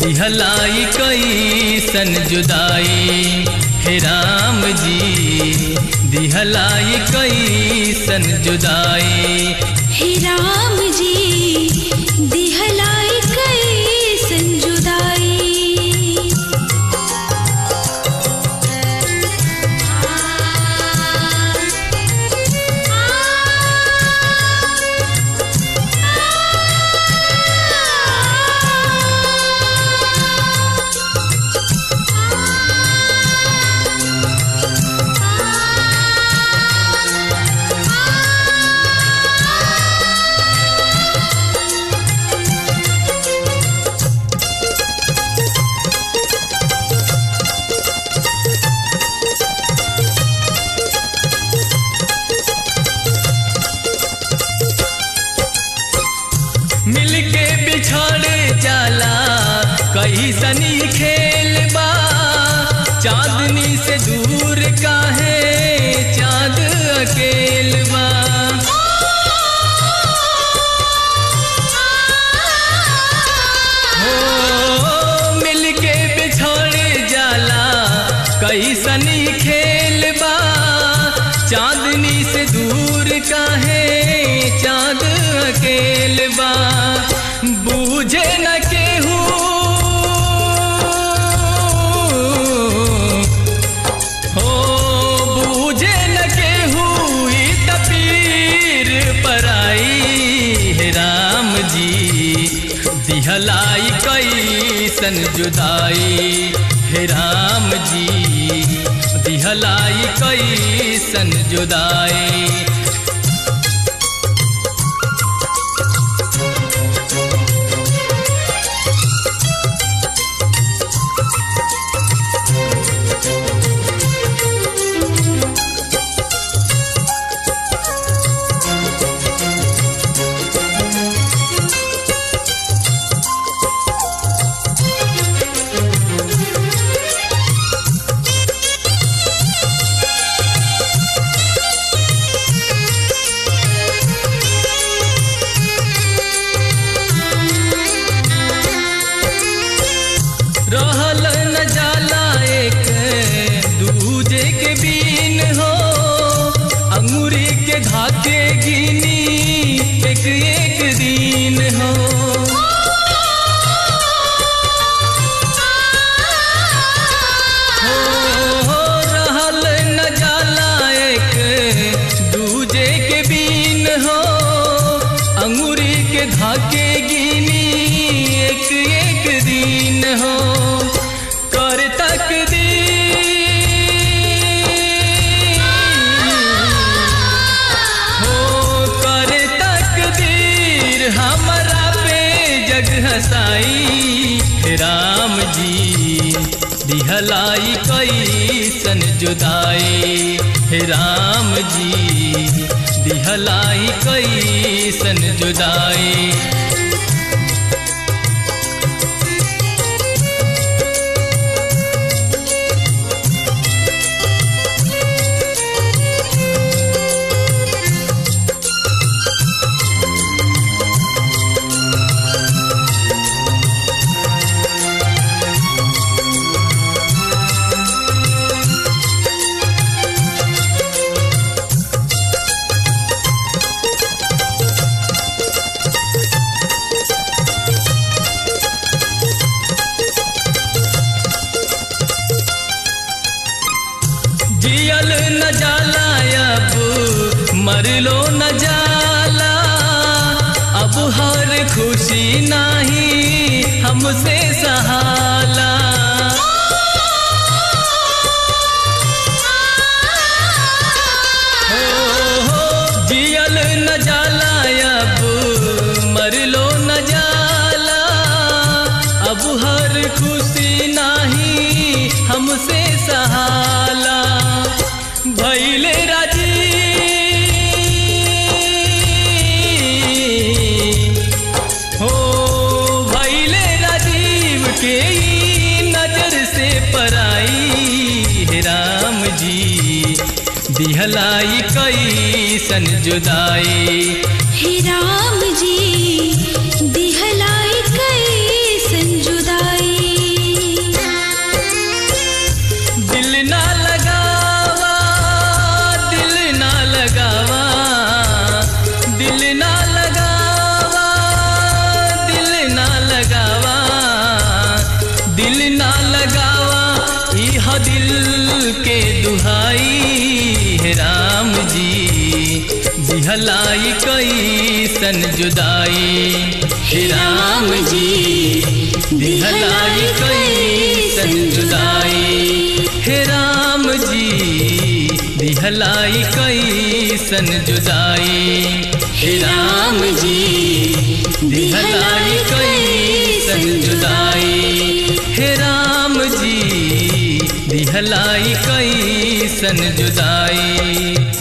दिहलाई कैसन जुदाई हे राम जी दिहलाई कैसन जुदाई हे राम जी दिहलाई कैसन जुदाई मिलके बिछड़ जाला कई सनी खेल बा चांदनी से दूर काहे चांद अकेल बा हो मिलके बिछड़ जाला कई सनी खेल बा चांदनी से दूर काहे चांद अकेल बा बूझे न केहू हो बूझे न केहू ई तपीर पराई हे राम जी दिहलाई कैसन जुदाई हे राम जी दिहलाई कैसन जुदाई रहल न जाला एक दूजे के बीन हो अंगूरी के धाके गिनी एक एक दिन हो हो रहल न जाला एक दूजे के बीन हो अंगूरी के धाके गिनी एक एक दिन हो कर तक हो कर तकदीर हमरा पे जग हसाई हे राम जी दिहलाई कैसन जुदाई हे राम जी दिहलाई कैसन जुदाई जियल न जाला अब मरलो न जाला अब हर खुशी नाही हमसे सहाला हो, हो, जियल न जाला अब मरलो न जाला अब हर खुशी नाही हमसे सहाला भैले राजी हो भैले राजीव के ई नजर से पराई हे राम जी दिहलाई कैसन जुदाई हे राम जी दिहलाई कैसन जुदाई दिल के दुहाई हे राम जी दिहलाई कैसन जुदाई हे राम जी दिहलाई कैसन जुदाई हे राम जी दिहलाई कैसन जुदाई हे राम जी दिहलाई कैसन जुदाई हे राम जी दिहलाई कैसन जुदाई